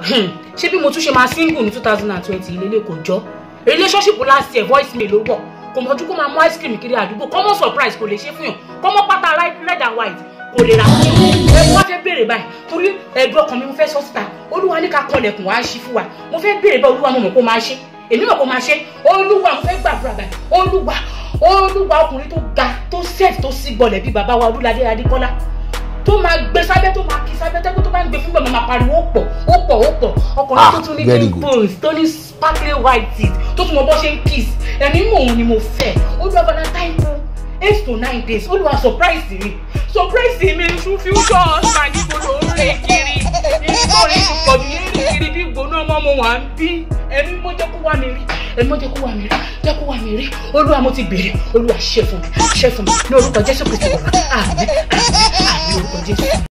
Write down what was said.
ṣé bí mo tún ṣe máa single ní two thousand and twenty ìlélẹ̀ kò jọ relationship last year voice mail ló wọ̀ kò mọ̀jú kó máa mú ice cream kiri àdúgbò common surprise kò lè ṣe fún yàn common pátá red and white kò lè ra ẹ wá fẹ́ béèrè báyìí torí ẹ̀dùn ọkàn mi mo fẹ́ sọ síta olúwa ní ká kanlẹ̀kùn wá ṣí fún wa mo fẹ́ béèrè báyìí olúwa mo mọ̀ kó máa ṣe èmi mọ̀ kó máa ṣe olúwa mo fẹ́ gbàdúrà báyìí olúwa olúwa ọkùnrin tó ga tó set tó sí gbọlẹ̀ bíi bàbá wa olúladé adékọ́lá tó máa gbé sábẹ́ tó máa kí sábẹ́ tẹ́kọ̀ tó bá ń gbé fún bẹ́ẹ̀ máa pariwo ó pọ̀ ó pọ̀ ó pọ̀ ọkùnrin tó tún ní dimples tó ní sparkling white teeth tó tún mọ bọ́ ṣe ń kiss ẹ̀mí mò ń ni mo fẹ́ olúwa valentine fún eight to nine days olúwa surprise mi surprise mi tún future husband níbo ló ń rìn kiri nítorí ìpọ̀jù yẹn rìn kiri bí gbóná ọmọ mo wà ń bí ẹ̀mí mo jẹ́ kó wá mi rí ẹ̀mí mo jẹ́ kó wá mi rí jẹ́ kó wá mi rí olúwa mo ti béèrè olúwa ṣe fún mi ṣe fún mi ní orúkọ jésù kristu bàbá àmín àmín àmín orúkọ jésù.